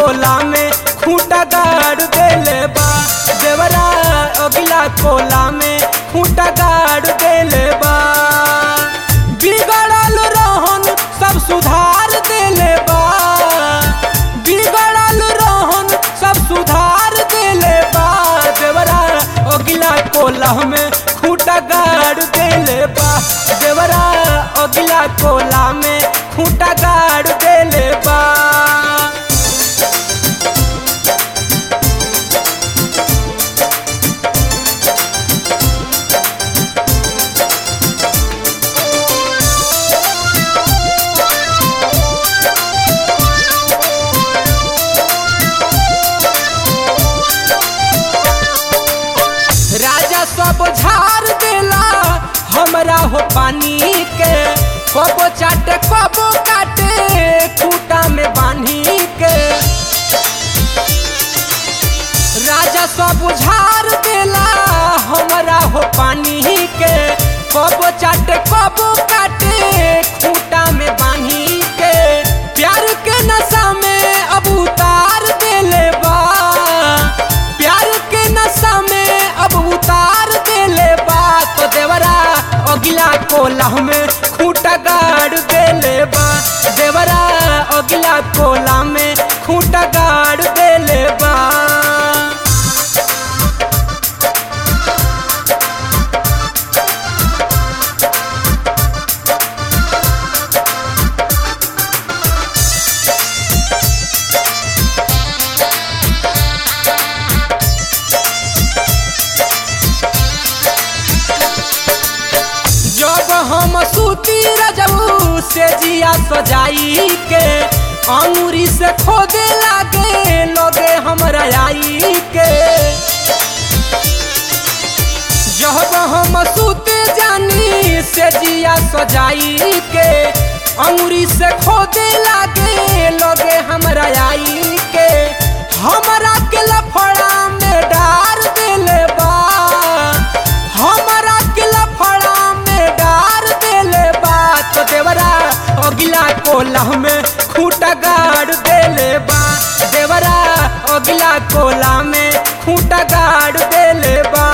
कोला में खूंटा गाड़ देले बा देवरा अगिला कोला में खूंटा गाड़ देले बा बिगड़ल रहन सब सुधार देले बा बिगड़ल रहन सब सुधार देले बा देवरा अगिला कोला में खूंटा गाड़ देले बा देवरा अगिला कोला में खूंटा गाड़ देले बा राजा सब झाड़ देला हमरा हो पानी के कबो चाटे कबो काटे खूटा में बांधी के राजा सब झाड़ देला हमरा हो पानी के कबो चाटे कबो काटे खूटा में बांधी के प्यार के नशा में अब उतार देले बा प्यार के नशा में अब उतार देले बा तो देवरा अगिला कोला में खूंटा गाड़ देले बा देवरा अगिला कोला में खूंटा गाड़ देले बा जब हम सूती रजबू से जिया सजाई के अंगूरी से खोदे लागे लोगे हमरा आई के जब हम सूते जानी से जिया सजाई के अंगूरी से खोदे लागे लोगे हमरा आई के हमरा के लफड़ा में डार देले बा हमरा के लफड़ा में डार देले बा तो देवरा अगिला कोला में खूंटा गाड़ देले बा देवरा अगिला कोला में खूंटा गाड़ देले बा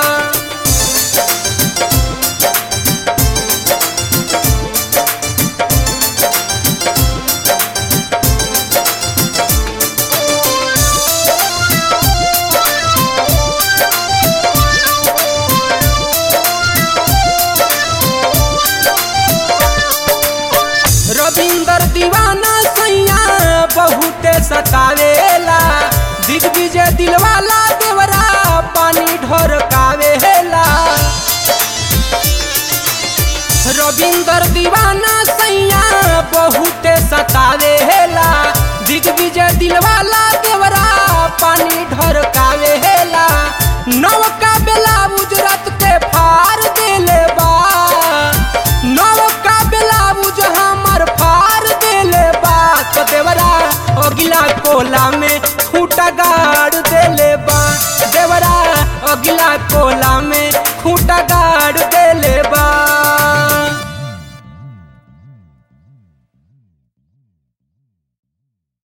रविंदर दीवाना सैया बहुते सतावेला दिग्विजय दिलवाला देवरा पानी ढोरकावेला रविंदर दीवाना सैया बहुते सतावेला दिग्विजय दिलवाला देवरा पानी ढोरकावेला नवका बेला उजरत के फार देले बा नवका बेला उज हमर फार देले बा तो देवरा अगिला कोला में खूंटा गाड़ देले बा देवरा अगिला कोला में